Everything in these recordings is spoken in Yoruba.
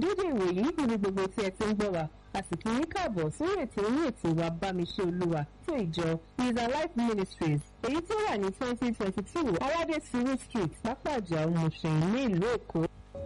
ìkéde ìròyìn níbi gbogbo tí ẹ ti ń gbọ́ wa a sì kí yín káàbọ̀ sórí ètò orí ètò wa bámiṣẹ́ olúwa tó ìjọ is alive ministries èyí tó wà ní twenty twenty two aládé suru street pápájà òmùṣẹ̀yìn ní ìlú èkó.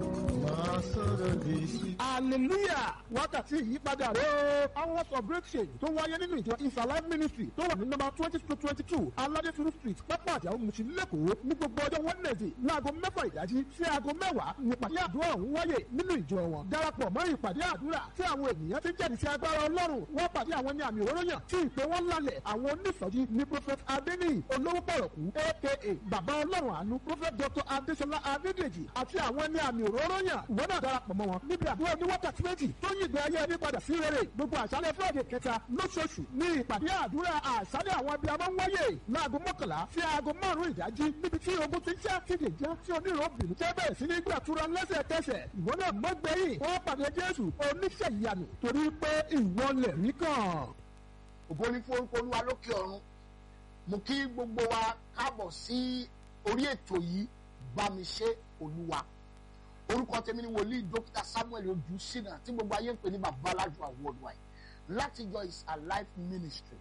hallelujah wákàtí ìyípadà rẹ̀ o hours of breakthrough tó wáyé nínú ìjọ is alive ministry tó wà ní nọ́mbà twenty to twenty two aládé suru street pápá àjà òmùṣin lẹ́kọ̀ọ́ ní gbogbo ọjọ́ wednesday láago mẹ́fà ìdájí sí aago mẹ́wàá ní ìpàdé àdúrà ọ̀hún wáyé nínú ìjọ wọn darapọ̀ mọ́ ìpàdé àdúrà tí àwọn ènìyàn ti jẹ́rìí sí agbára ọlọ́run wọ́n pàdé àwọn ní àmì òróró yàn tí ìpè wọn lálẹ̀ àwọn onísọjí ní prophet adeniyi olówó pọ̀rọ̀kú aka bàbá ọlọ́run àánú prophet dr adesola adedeji àti àwọn ní àmì òróró yàn ìwọ náà darapọ̀ mọ́ wọn níbi àdúrà ní wákàtí méjì tó yí ìgbé ayé ẹni padà sí rere gbogbo àṣálẹ́ friday kẹta lóṣooṣù ní ìpàdé àdúrà àṣálẹ́ àwọn abiyamọ ń wáyé láago mọ́kànlá sí aago márùn-ún ìdájí níbi tí ogun ti ń ṣe àtìlè já tí onírò bìrì tẹ́ bẹ̀rẹ̀ sí ní gbàtúrà lẹ́sẹ̀kẹsẹ̀ ìwọ náà mọ́gbẹ́yìn wọ́n pàdé jésù oníṣẹ́ ìyanu torí pé ìwọ lẹ̀ rí kàn. ògo ní fún orúkọ olúwa lókè ọ̀run mo kí gbogbo wa káàbọ̀ sí orí ètò yìí bá mi ṣe olúwa orúkọ tèmi ni wòlíì dókítà samuel ojú sínà tí gbogbo ayé ń pè ní babalájú worldwide láti jọ is alive ministry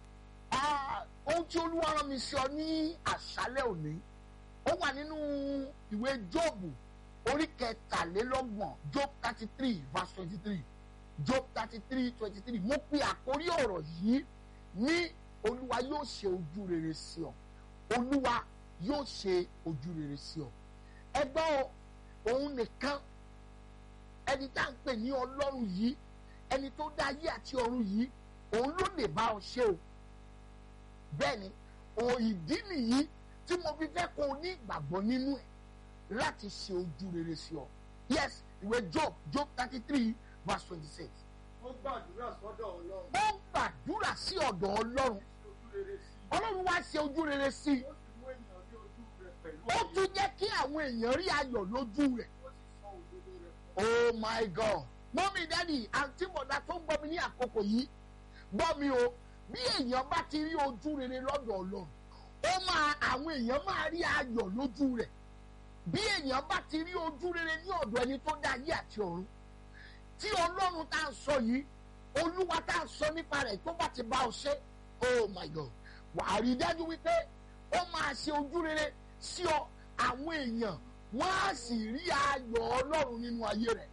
ohun tí olúwa rán mi sí ọ ní àṣálẹ́ òní ó wà nínú ìwé jóòbù orí kẹtàlélọ́gbọ̀n job thirty three verse twenty three job thirty three twenty three mo pe àkórí ọ̀rọ̀ yìí ní olúwa yóò ṣe ojú rere sí ọ olúwa yóò ṣe ojú rere sí ọ ẹgbọ́n òun nìkan ẹni tá à ń pè ní ọlọ́run yìí ẹni tó dá ayé àti ọ̀run yìí òun ló lè bá ọ ṣe o bẹ́ẹ̀ ni òun ìdí nìyí tí mo fi fẹ́ kó o ní ìgbàgbọ́ nínú ẹ̀ láti ṣe ojú rere sí ọ yes ìwé job job thirty three verse twenty six. ó gbàdúrà sọ́dọ̀ ọlọ́run. ó gbàdúrà sí ọ̀dọ̀ ọlọ́run ọlọ́run wá ṣe ojú rere sí i ó sì mú ènìyàn rí ojú rẹ̀ pẹ̀lú ó tún jẹ́ kí àwọn èèyàn rí ayọ̀ lójú rẹ̀ ó sì sọ òdodo rẹ̀ fún oh my god mọ́mí dádì àǹtí bọ̀dá tó ń gbọ́ mi ní àkókò yìí gbọ́ mi o bí èèyàn bá ti rí ojú rere lọ́dọ̀ ọlọ́run ó máa àwọn èèyàn máa rí ayọ̀ lójú rẹ̀ bí èèyàn bá ti rí ojú rere ní ọ̀dọ̀ ẹni tó dá ayé àti ọ̀run tí ọlọ́run tá a sọ yìí olúwa tá a sọ nípa rẹ̀ tó bá ti bá ọ ṣe oh my god wàá rí dájú wípé ó máa ṣe ojú rere sí ọ àwọn èèyàn wọ́n á sì rí ayọ̀ ọlọ́run nínú ayé rẹ̀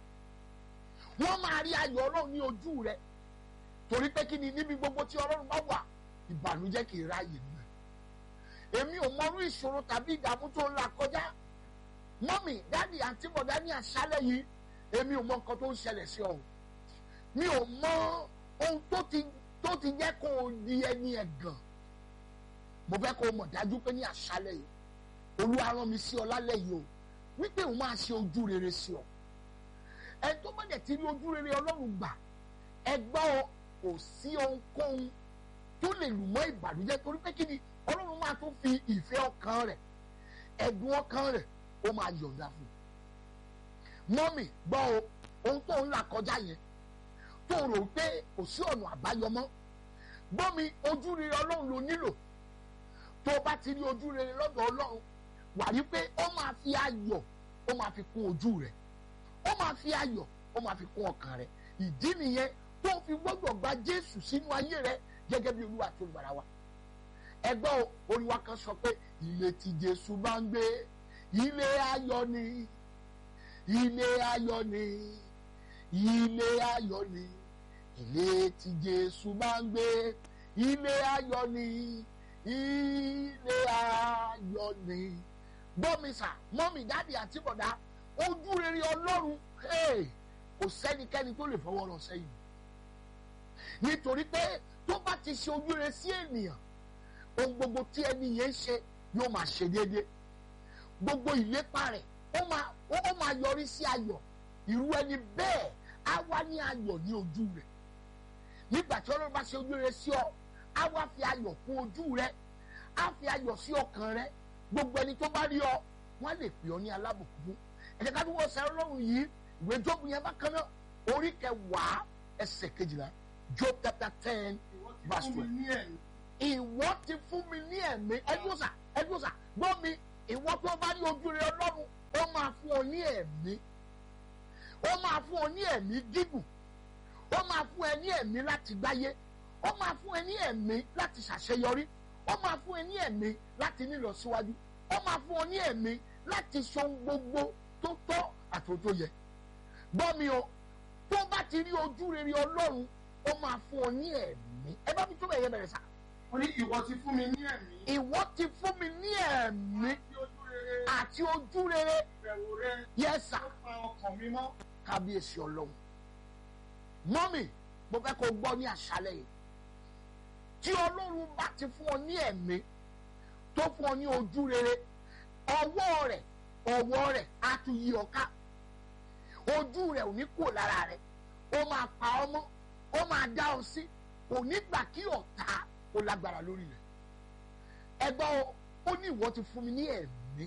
wọ́n máa rí ayọ̀ ọlọ́run ní ojú rẹ̀ torí pé kí ni níbi gbogbo tí ọlọ́run bá wà ìbànújẹ́ kì í ráàyè nù ẹ̀ èmi ò mọrú ìṣòro tàbí ìdààmú tó ń là kọjá mọ́mì dáàdì àǹtí bọ̀dá ní àṣálẹ̀ yìí èmi ò mọ nǹkan tó ń ṣẹlẹ̀ sí ọ mi ò mọ ohun tó ti tó ti jẹ́ kó o di ẹni ẹ̀gàn mo fẹ́ kó o mọ̀ dájú pé ní àṣálẹ̀ yìí olúwa rán mi sí ọ lálẹ́ yìí o wípé òun máa ṣe ojú rere sí ọ ẹ tó bá dẹ̀ ti rí ojú rere ọlọ́run gbà ẹ gbọ́ ọ kò sí ohunkóhun tó lè lù mọ́ ìbànújẹ́ torí pé kí ni ọlọ́run máa tún fi ìfẹ́ ọkàn rẹ̀ ẹ̀dùn ọkàn rẹ̀ ó máa yọ̀ǹda fún un mọ́mì gbọ́ o ohun tó ń là kọjá yẹn tó rò pé kò sí ọ̀nà àbáyọ mọ́ gbọ́ mi ojú rere ọlọ́run ló nílò tó o bá ti rí ojú rere lọ́dọ̀ ọlọ́run wà rí pé ó máa fi ayọ̀ ó máa fi kún ojú rẹ̀ ó máa fi ayọ̀ ó máa fi kún ọkàn rẹ̀ ìdí nìyẹn tó fi gbọ́dọ̀ gba jésù sínú ayé rẹ̀ gẹ́gẹ́ bí olúwa tó gbàrà wa ẹgbẹ́ olúwa kan sọ pé ilé tí jésù bá ń gbé ilé ayọ̀ ni ilé ayọ̀ ni ilé ayọ̀ ni ilé tí jésù bá ń gbé ilé ayọ̀ ni ilé ayọ̀ ni gbọ́mísà mọ́mí dáàdì àti bọ̀dá ojú rere ọlọ́run kò sẹ́nikẹ́ni tó lè fọwọ́ rọ sẹ́yìn nítorí pé tó bá ti ṣe ojú rere sí ènìyàn ohun gbogbo tí ẹni yẹn ń ṣe yóò máa ṣe déédéé gbogbo ìlépa rẹ̀ ó máa ó máa yọrí sí ayọ̀ irú ẹni bẹ́ẹ̀ á wá ní ayọ̀ ní ojú rẹ̀ nígbà tí ọlọ́run bá ṣe ojú rere sí ọ á wá fi ayọ̀ kún ojú rẹ̀ á fi ayọ̀ sí ọkàn rẹ̀ gbogbo ẹni tó bá rí ọ wọ́n lè pè ọ ní alábùkún fún ẹ̀jẹ̀ ká tó wọ́n sẹ́ ọlọ́run yìí ìwé jóòbù yẹn bákan náà orí kẹwàá ẹsẹ̀ kejìlá job chapter ten ìwọ ti verse fún mi twelve ní ẹ̀mí ìwọ ti fún mi ní ẹ̀mí ẹdúnṣà ẹdúnṣà gbọ́ mi ìwọ tó bá ní ojú rẹ ọlọ́run ó máa fún ọ ní ẹ̀mí ó máa fún ọ ní ẹ̀mí gígùn ó máa fún ẹ ní ẹ̀mí láti gbáyé ó máa fún ẹ ní ẹ̀mí láti ṣàṣeyọrí ó máa fún ẹ ní ẹ̀mí láti nílọsíwájú ó máa fún ọ ní ẹ̀mí láti sọ ohun gbogbo tó tọ́ àti ohun tó yẹ gbọ́ mi o tó bá ti rí ojú rere ọlọ́run ó máa fún ọ ní ẹ̀mí ẹ bá mi tó bẹ̀yẹ bẹ̀rẹ̀ sá ó ní ìwọ ti fún mi ní ẹ̀mí ìwọ ti fún mi ní ẹ̀mí tí ojú rere àti ojú rere ìbẹ̀wò rẹ yẹ́sà ó pa ọkàn mi mọ́ kábíyèsí ọlọ́run mọ́mì mo fẹ́ kó gbọ́ ní àṣálẹ̀ yìí tí ọlọ́run bá ti fún ọ ní ẹ̀mí tó fún ọ ní ojú rere ọwọ́ rẹ̀ ọwọ́ rẹ̀ á tún yí ọ ká ojú rẹ̀ ò ní kúrò lára rẹ̀ ó máa pa ọ mọ́ ó máa dá ọ sí kò ní gbà kí ọ̀tá ó lágbára lórí rẹ̀ ẹgbọ́n o ó ní ìwọ ti fún mi ní ẹ̀mí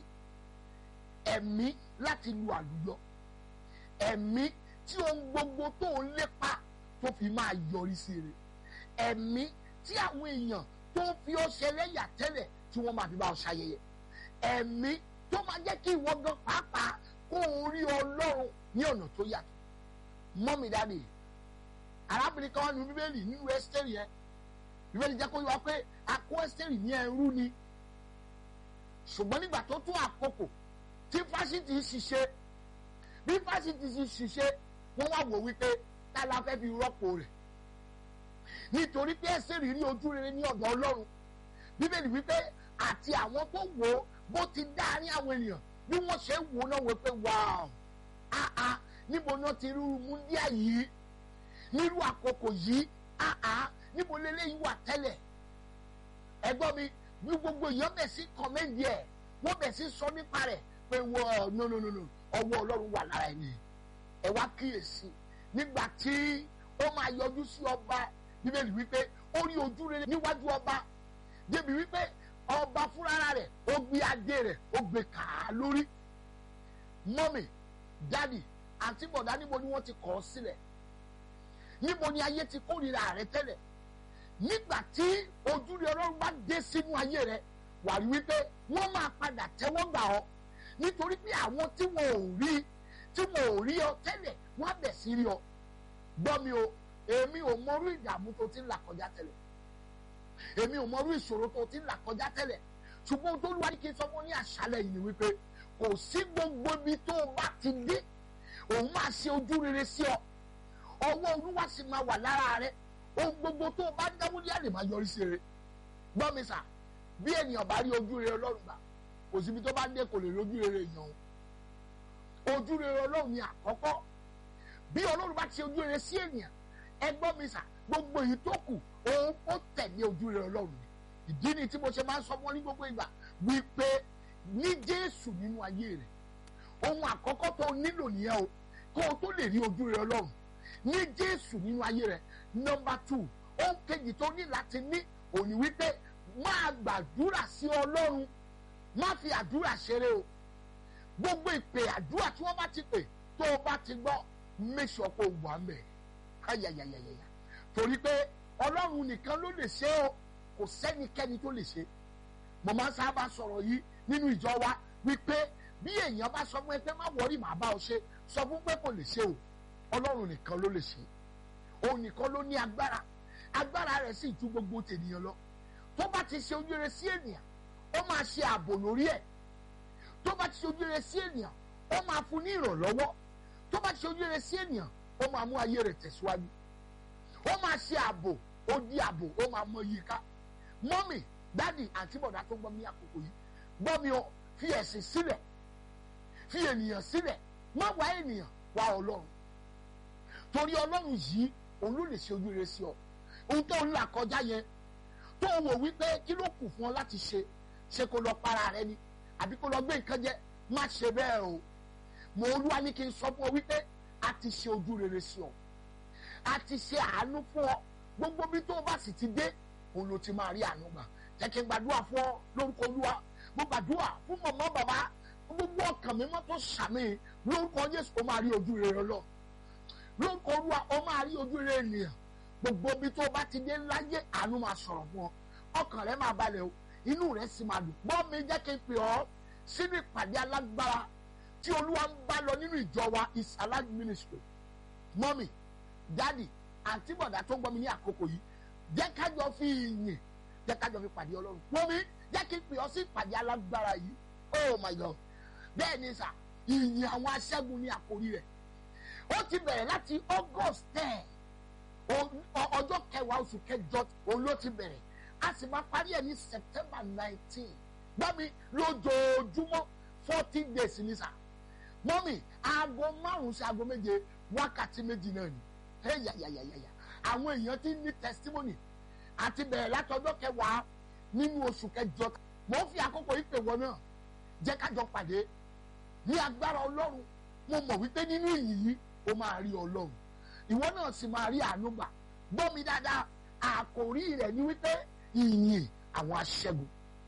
ẹ̀mí láti lu àlùyọ ẹ̀mí tí ohun gbogbo tó ń lépa tó fi máa yọrí sí rẹ̀ ẹ̀mí tí àwọn èèyàn tó ń fi ọ́ ṣẹlẹ́yà tẹ́lẹ̀ tí wọ́n máa fi bá ọ ṣayẹyẹ ẹ̀mí tó máa jẹ́ kí ìwọ gan pàápàá kó o rí ọlọ́run ní ọ̀nà tó yàtọ̀ mọ́mí dáadé arábìnrin kan wà nínú bíbélì nínú ẹ́sítẹ́rì yẹn bíbélì jẹ́ kó yọ wá pé akó ẹ́sítẹ́rì ní ẹrú ni ṣùgbọ́n nígbà tó tún àkókò tí fásitì ń ṣiṣẹ́ bí fásitì ti ṣiṣẹ́ wọ́n wá wò wípé tá la fẹ́ fi rọ́pò rẹ̀ nítorí pé ẹ́sítẹ́rì rí ojú rere ní ọ̀dọ̀ ọlọ́run bíbélì wípé àti àwọn tó wò ó bó ti dá ní àwọn ènìyàn bí wọ́n ṣe ń wò náà wò pé wáá áá níbo náà ti rí múndíà yìí nírú àkókò yìí áá níbo lélẹ́yìí wà tẹ́lẹ̀ ẹgbọ́n mi bí gbogbo èèyàn bẹ̀ sí kọ́mẹ́ndì ẹ̀ wọ́n bẹ̀ sí sọ nípa rẹ̀ pé wọ́n no no no no ọwọ́ ọlọ́run wà lára ẹni ẹ wá kíyèsí nígbà tí ó máa yọjú sí ọba bíbélì wípé ó rí ojú rere níwájú ọba débi wípé ọba fúnra rẹ̀ ó gbé adé rẹ̀ ó gbé kàá lórí mọ́mì dádì àti bọ̀dá níbo ni wọ́n ti kọ̀ ọ́ sílẹ̀ níbo ni ayé ti kórìíra rẹ tẹ́lẹ̀ nígbà tí ojú rẹ ọlọ́run bá dé sínú ayé rẹ wà rí wípé wọ́n máa padà tẹ́wọ́ gbà ọ́ nítorí pé àwọn tí wọn ò rí tí wọn ò rí ọ tẹ́lẹ̀ wọ́n á bẹ̀ sí rí ọ gbọ́ mi o èmi ò mọrú ìdààmú tó ti ń là kọjá tẹ́lẹ̀ èmi ò mọrú ìṣòro tó ti ń là kọjá tẹ́lẹ̀ ṣùgbọ́n tó lùwárí kí n sọ fún ní àṣálẹ̀ yìí ni wípé kò sí gbogbo ibi tó o bá ti dé òun máa ṣe ojú rere sí ọ ọwọ́ olúwa sì máa wà lára rẹ ohun gbogbo tó o bá dáwọ́ ní àlè máa yọrí sí rere gbọ́ mi sà bí ènìyàn bá rí ojú rere ọlọ́run gbà kò síbi tó bá dé kò lè rí ojú rere èèyàn o ojú rere ọlọ́run ni àkọ́kọ́ bí ọlọ́run bá ti ojú rere sí ènìyàn ẹ gbọ́ mi sà gbogbo èyí tó kù òun ó tẹ̀lé ojú rere ọlọ́run ni ìdí ni tí mo ṣe máa ń sọ fún ọ ní gbogbo ìgbà wípé ní jésù nínú ayé rẹ ohun àkọ́kọ́ tó o nílò nìyẹn o kó o tó lè rí ojú rere ọlọ́run ní jésù nínú ayé rẹ nọmba tù ohun kejì tó ní láti ní òní wípé máa gbàdúrà sí ọlọ́run má fi àdúrà ṣeré o gbogbo ìpè àdúrà tí wọ́n bá ti pè tó o bá ti gbọ́ make sure kó o wà mẹ́ ayayayayaya torí pé ọlọ́run nìkan ló lè ṣe o kò sẹ́nikẹ́ni tó lè ṣe mo máa ń sábà sọ̀rọ̀ yìí nínú ìjọ wa wípé bí èèyàn bá sọ fún ẹ pé má wọrí màá bá ọ ṣe sọ fún pé kò lè ṣe o ọlọ́run nìkan ló lè ṣe òun nìkan ló ní agbára agbára rẹ̀ sì ju gbogbo tènìyàn lọ tó bá ti ṣe ojú rere sí ènìyàn ó máa ṣe ààbò lórí ẹ̀ tó bá ti ṣe ojú rere sí ènìyàn ó máa fún ní ìrànlọ́wọ́ tó bá ti ṣe ojú rere sí ènìyàn ó máa mú ayé rẹ̀ tẹ̀síwájú ó máa ṣe ààbò ó di ààbò ó máa mọ yìí ká mọ́mì dádì àti bọ̀dá tó gbọ́ mi àkókò yìí gbọ́ mi o fi ẹ̀sìn sílẹ̀ fi ènìyàn sílẹ̀ má wá ènìyàn wá ọlọ́run torí ọlọ́run yìí òun ló lè ṣe ojú rere sí ọ ohun tó ń là kọjá yẹn tó wò wípé kí ló kù fún ọ láti ṣe ṣe kó lọ para rẹ ni àbí kó lọ gbé nǹkan jẹ má ṣe bẹ́ẹ̀ o mo olúwa ní kí n sọ fún ọ wípé a ti ṣe ojú rere sí ọ a ti ṣe àánú fún ọ gbogbo bí tó o bá sì ti dé òun ló ti máa rí àánú gbà jẹ́ kí n gbàdúrà fún ọ lórúkọ olúwa mo gbàdúrà fún mọ̀mọ́ bàbá gbogbo ọkàn mi mọ́ tó sàmì lórúkọ jésù ó máa rí ojú rere lọ lórúkọ olúwa ó máa rí ojú rere ènìyàn gbogbo bí tó o bá ti dé láyé àánú máa sọ̀rọ̀ fún ọ ọkàn rẹ máa balẹ̀ o inú rẹ sì máa dùn gbọ́ mi jẹ́ kí n pè ọ́ sínú ìpàdé alágbára tí olúwa ń bá lọ nínú ìjọ wa is alive ministry mọ́mì dádì àǹtí bọ̀dá tó ń gbọ́ mi ní àkókò yìí jẹ́ kájọ fi ìyìn jẹ́ kájọ fi pàdé ọlọ́run mọ́mì jẹ́ kí n pè ọ́ sí ìpàdé alágbára yìí oh my god bẹ́ẹ̀ ni sà ìyìn àwọn aṣẹ́gun ní àkórí rẹ̀ ó ti bẹ̀rẹ̀ láti august ten ọjọ́ kẹwàá oṣù kẹjọ òun ló ti bẹ̀rẹ̀ a sì máa parí ẹ̀ ní september nineteen gbọ́mi lójoojúmọ́ forty days ní sà mọ́mì aago márùn-ún sí aago méje wákàtí méjì náà ni ẹ̀yàyàyàyà àwọn èèyàn ti ní testimony àti bẹ̀rẹ̀ láti ọjọ́ kẹwàá nínú oṣù kẹjọ mo ń fi àkókò yìí pè wọ́n náà jẹ́ kájọ pàdé ní agbára ọlọ́run mo mọ̀ wípé nínú ìyìn yìí ó máa rí ọlọ́run ìwọ náà sì máa rí àánú gbà gbọ́ mi dáadáa àkòrí rẹ̀ ni wípé ìyìn àwọn aṣẹ́gun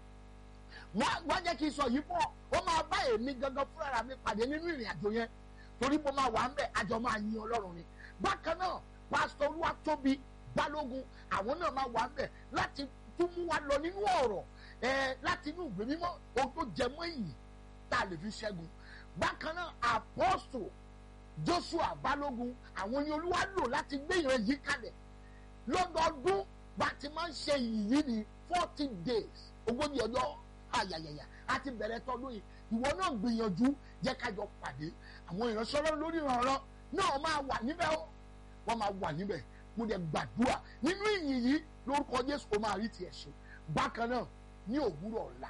wọ́n jẹ́ kí n sọ yìí pọ̀ ó máa bá èmi gangan fúnra mi pàdé nínú ìrìn àjò yẹn torí mo máa wà ń bẹ̀ àjọ máa yin ọlọ́run ni bákan náà pásítọ̀ olúwatóbi balógun àwọn náà máa wà ń bẹ̀ láti tún mú wa lọ nínú ọ̀rọ̀ láti inú ìwé mímọ́ ohun tó jẹ mọ́ ìyìn tá a lè fi ṣẹ́gun bákan náà apọ́sù joshua balógun àwọn ni olúwa lò láti gbé ìran yìí kalẹ̀ lọ́dọọdún bá ti máa ń ṣe ìyìn yìí ní forty days ogójì ọjọ́ ayayaya a ti bẹ̀rẹ̀ tọdún yìí ìwọ náà gbìyànjú jẹ́ kájọ pàdé àwọn ìránṣẹ́ ọlọ́run lórí ìrànràn náà máa wà níbẹ̀ ó wọ́n máa wà níbẹ̀ mo dẹ̀ gbàdúrà nínú ìyìn yìí lórúkọ jésù ó máa rí tiẹ̀ ṣe bákan náà ní òwúrọ̀ ọ̀la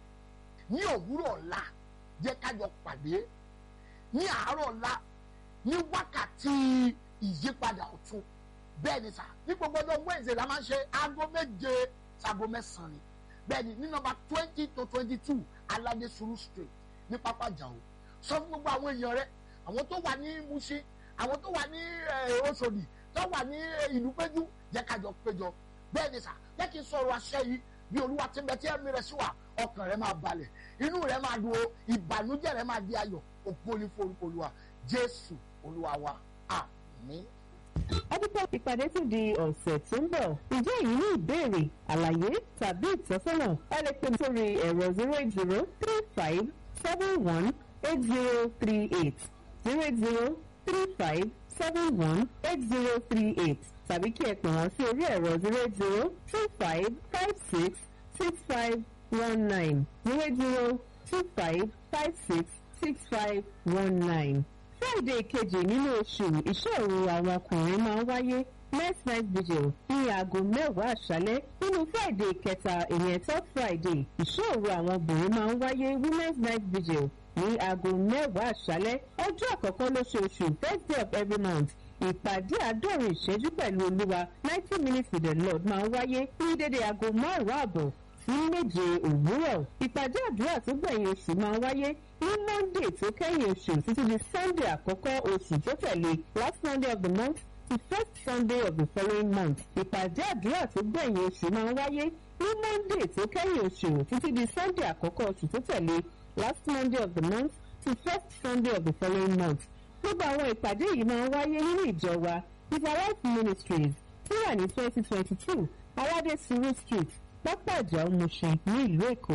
ní òwúrọ̀ ọ̀la jẹ́ kájọ pàdé ní àárọ̀ ọ̀la ní wákàtí ìyípadà ọ̀tun bẹ́ẹ̀ ni sà ní gbogbo ọjọ́ wednesday la máa ń ṣe aago méje sago mẹ́sàn-án ni bẹ́ẹ̀ ni ní nọ́mbà twenty to twenty two alade suru street ní pápá jàù sọ fún gbogbo àwọn èèyàn rẹ àwọn tó wà ní Mushin àwọn tó wà ní Òṣòdì tó wà ní ìlú péjú jẹ́ kájọ péjọ bẹ́ẹ̀ ni sà jẹ́ kí n sọ̀rọ̀ àṣẹ yìí bí olúwa ti ń bẹ tí ẹ̀mí rẹ̀ sí wà ọkàn rẹ̀ máa balẹ̀ inú rẹ̀ máa dùn o ìbànújẹ́ rẹ̀ máa di ayọ̀ òpó ní forúkọ olúwa jésù olúwa wa àmín. ọdúnpọ̀ ìpàdé tún di ọ̀sẹ̀ tó ń bọ̀ ǹjẹ́ èyí ní ìbéèrè àlàyé tàbí ìtọ́sọ́nà ẹ lè pè mí sórí ẹ̀rọ zero eight zero three five seven one eight zero three eight zero eight zero three five seven one eight zero three eight tàbí kí ẹ pè wọ́n sí orí ẹ̀rọ zero eight zero two five five six six five one nine zero eight zero two five five six six five one nine. Friday kejì nínú oṣù ìṣòro àwọn ọkùnrin máa ń wáyé next night vigil ní aago mẹ́wàá àṣálẹ́ nínú Friday kẹta ìyẹn third Friday ìṣòro àwọn obìnrin máa ń wáyé women's night vigil ní aago mẹ́wàá àṣálẹ́ ọjọ́ àkọ́kọ́ lóṣooṣù first day of every month ìpàdé àádọ́rin ìṣẹ́jú pẹ̀lú olúwa ninety minutes with the lord máa ń wáyé ní dédé aago márùn-ún àbọ̀ sí méje òwúrọ̀ ìpàdé àdúrà tó gbẹ̀yìn oṣù máa ń wáyé ní monday tó kẹ́yìn oṣù títí di sunday àkọ́kọ́ oṣù tó tẹ̀lé last monday of the month to first sunday of the following month ìpàdé àdúrà tó gbẹ̀yìn oṣù máa ń wáyé ní monday tó kẹ́yìn oṣù títí di sunday àkọ́kọ́ oṣù tó tẹ̀lé last monday of the month to first sunday of the following month gbogbo àwọn ìpàdé yìí máa ń wáyé nínú ìjọ wa Israelite Ministries tí wà ní twenty twenty two aládé suru street pápá ìjà Mushin ní ìlú Èkó.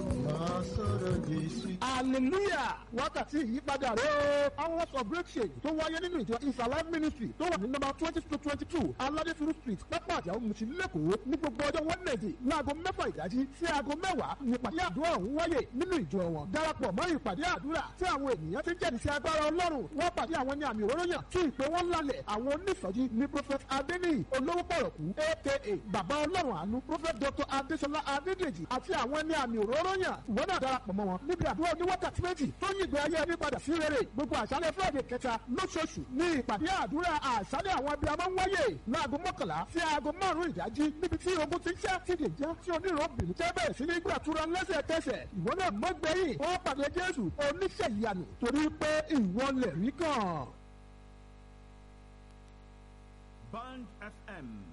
hallelujah wákàtí ìyípadà rẹ̀ o hours of breakthrough tó wáyé nínú ìjọ isalaam ministry tó wà ní nọ́mbà twenty to twenty two aládéfuru street pápá àjà Mushin lẹ́kọ̀ọ́ ní gbogbo ọjọ́ wednesday láago mẹ́fà ìdájí sí aago mẹ́wàá nípàdé àdúrà ọ̀hún wáyé nínú ìjọ wọn darapọ̀ mọ́ ìpàdé àdúrà tí àwọn ènìyàn ti ń jẹ́rìí sí agbára ọlọ́run wọ́n pàdé àwọn ní àmì òróró yàn tí ìpè wọn lálẹ̀ àwọn onísọjí ní prophet adeniyi olówó pọ̀rọ̀kú aka bàbá ọlọ́run àánú prophet dr adesola adédèjì àti àwọn ní àmì òróró yàn ìwọ náà darapọ̀ mọ́ wọn níbi àdúrà oníwákàtí méjì tó yí ìgbé ayé ẹni padà sí rere gbogbo àṣálẹ́ friday kẹta lóṣooṣù ní ìpàdé àdúrà àṣálẹ́ àwọn abiyamọ ń wáyé láago mọ́kànlá sí aago márùn-ún ìdájí níbi tí ogun ti ń ṣẹ́ ti lè já tí onírọ̀bìnrin tẹ́ bẹ̀rẹ̀ sí ní gbàtúrà lẹ́sẹ̀kẹsẹ̀ ìwọ náà mọ́ gbẹ̀yìn ó pàdé jésù oníṣẹ́ ìyanu torí pé ìwọ lè rí kàn. Band FM